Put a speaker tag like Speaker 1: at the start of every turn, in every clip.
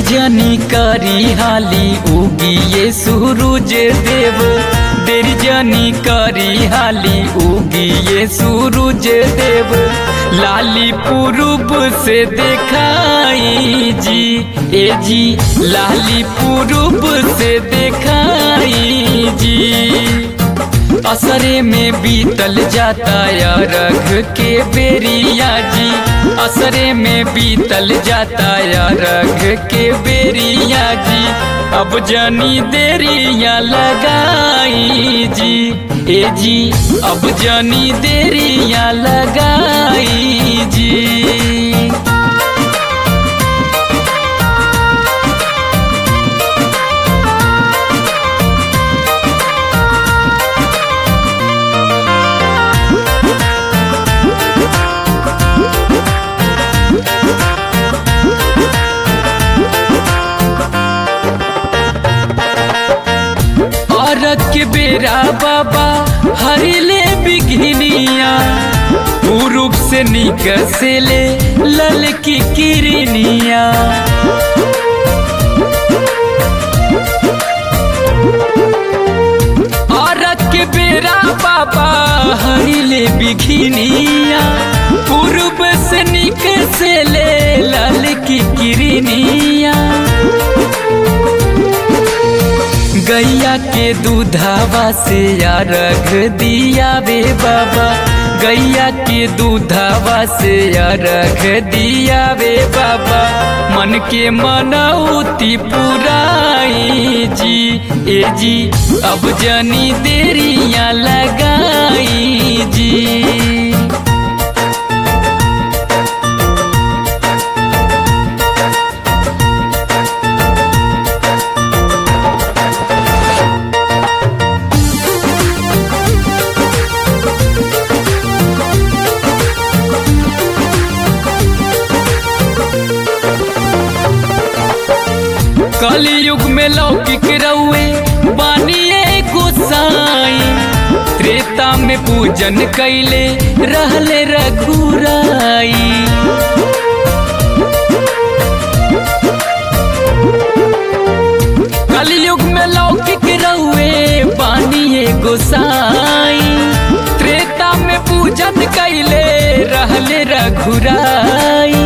Speaker 1: जनी करी हाली उगिए सूरज देव देर जनी करी हाली उगिए सूरज देव लाली पूर्व से देखाई जी ए जी लाली पूर्व से देखाई जी असरे में बीतल जाता या रख के बेरिया जी असरे में बीतल जाता या रख के बेरिया जी अब जानी देरिया लगाई जी ए जी अब जानी देरिया लगाई जी औरत के बेरा बाबा हरिले बिघनिया पूर्व से निकसेले लल की किरनिया औरत के बेरा बाबा हरिले बिघनिया पूर्व से निकसेले लल की किरनिया गैया के दूधावा से या रख दिया बे बाबा गैया के दूधावा से या रख दिया बे बाबा मन के मनौती पुराई जी ए जी अब जनी देरिया लगाई जी कलयुग में लौकिक रउए बानिए गोसाई त्रेता में पूजन कैले रहले रघुराई कलयुग में लौकिक रउए बानिए गोसाई त्रेता में पूजन कैले रहले रघुराई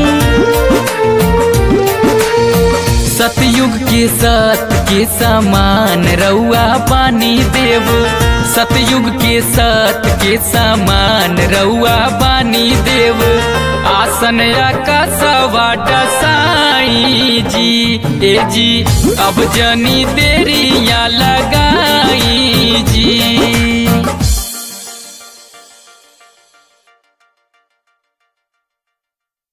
Speaker 1: सतयुग के सत के समान रउआ पानी देव सतयुग के सत के समान रउआ पानी देव आसन का सवा डसाई जी ए जी अब जनी देरिया लगाई जी